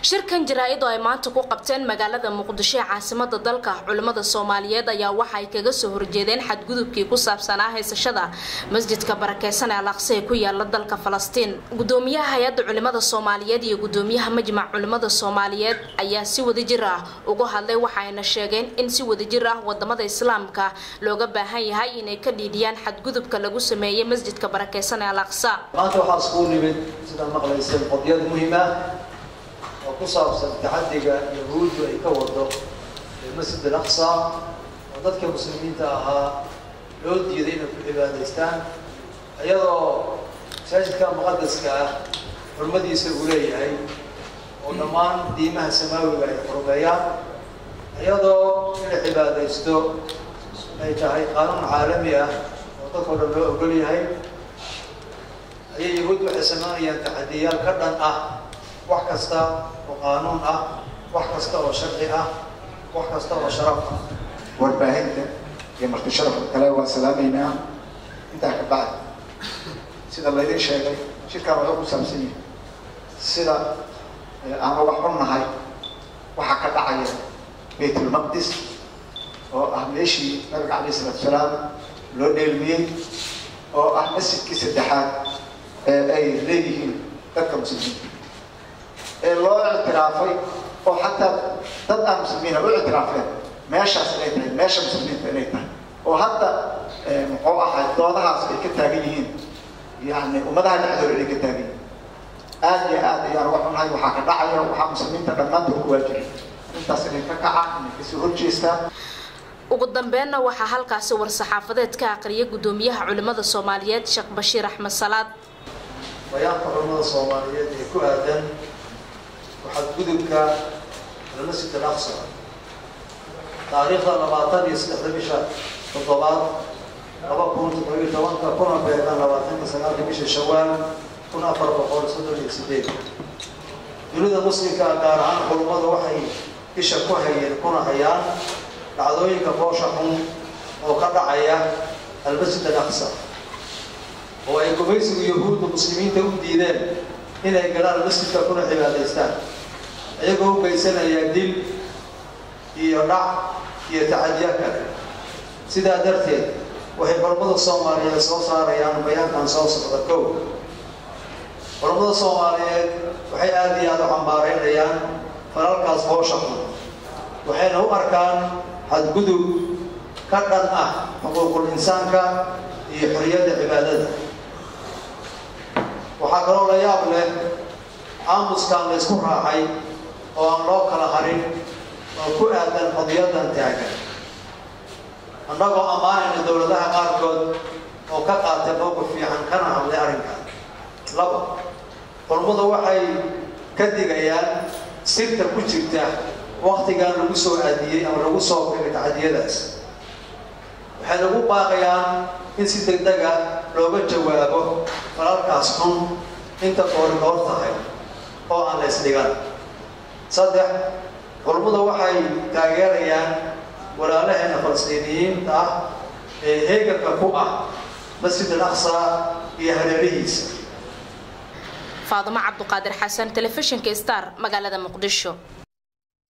shirkan jaraa-id oo ay maanta ku qabteen magaalada muqdisho ee caasimada dalka culimmada soomaaliyeed ayaa waxa ay kaga soo horjeedeen xadgudubkii ku saabsanaa haysashada masjidka barakeysan ee alaqsi ee ku yaala dalka falastiin gudoomiyaha hay-adda culimmada soomaaliyeed iyo gudoomiyaha majmac culimmada soomaaliyeed ayaa si wadajir ah uga hadlay waxaayna sheegeen in si wadajir ah wadamada islaamka looga baahan yahay inay ka dhiidhiyaan xadgudubka lagu sameeyey masjidka barakeysan ee alaqsa maanta waxaa iskugu nimid sidaa maqlayseen qodyad muhiim ah oo ku saabsan taxadiga yahuuddu ay ka wado masjid alaqsa oo dadka muslimiinta ahaa loo diiday inay ku cibaadaystaan iyadoo masaajidka muqadaska ah xurmadiisa uu leeyahay oo dhammaan diimaha samaawiga ay xurmeeyaan iyadoo inay cibaadaysto ay tahay qaanuun caalami ah oo dadkao dhan loo ogol yahay ayay yahuud waxay samaynayaan taxadiyaal ka dhan ah wax kasta oo qaanuun ah wax kasta oo sharci ah wax kasta oo sharaf ah warbaahinta iyo marti sharafka kale waa salaamaynaa intaa ka bacdi sida laydin sheegay shirkaan wuxuu ku saabsan yahay sida aan uga xunnahay waxaa ka dhacaya baytulmaqdis oo ah meeshii nabiga calayh isalaatu salaam loo dheelmiyey oo ah masjidkii saddexaad ee ay leeyihiin dadka muslimiinta ee loo ictiraafay oo xataa dad aan muslimiina u ictiraafeen meeshaas inay tahay meesha muslimiinta inay tahay oo hadda muxuu ahay doodahaas ay ka taagan yihiin yani ummadaha dhexdooda inay ka taagan yihiin aad iyo aad ayaan uga xunahay waxaa ka dhacaya waxaa muslimiinta dhammaantood ku waajibay intaas inay ka kacaan inay kasoo horjeestaan ugu dambeenna waxaa halkaasi war-saxaafadeed ka aqriyay gudoomiyaha culimmada soomaaliyeed sheekh bashiir axmed salaad bayaanka culimmada soomaaliyeed ee ku aadan waxadgudubka almasjid alaqsa taariikhda labaatan iyo saddexda bisha toddobaad laba kun toddobiyo tobanka kuna beegan labaatanka sagaalka bisha shawaal kun afar boqol soddon iyo sideed dunida muslimka gaar ahaan culummadu waxay isha ku hayeen kuna hayaan dhacdooyinka boosha xun oo ka dhacaya almasjid alaqsa oo ay gumaysigu yahuudda muslimiinta u diideen inay galaan masjidka kuna cibaadaystaan iyagoo u geysanaya dil iyo dhac iyo tacadiya kale sidaa darteed waxay culammada soomaaliyeed soo saarayaan bayaankan soo socda kow culammada soomaaliyeed waxay aada iyo aada u cambaareynayaan falalkaas boosha xun waxayna u arkaan xadgudub ka dhan ah xuquuqul insaanka iyo xoriyadda cibaadada waxaa kaloo la yaab leh aamuskaan la ysku raacay oo aan loo kala harin oo ku aadan qadiyadan taagan annagoo ammaanayna dowladaha qaarkood oo ka qaatay mowqif fiican kana hadlay arrinkan laba culummadu waxay ka digayaan sirta ku jirta waktigan lagu soo aadiyey ama lagu soo kegay tacadiyadaas waxay lagu baaqayaan in si deg dega looga jawaabo falalkaas xun inta koori koor tahay oo aan la ysdhigan saddex culummadu waxay taageerayaan walaalaheena falastiiniyiinta ah ee heeganka ku ah masjid al aqsa iyo hareerihiisa faadimo cabduqaadir xasan telefishinka star magaalada muqdisho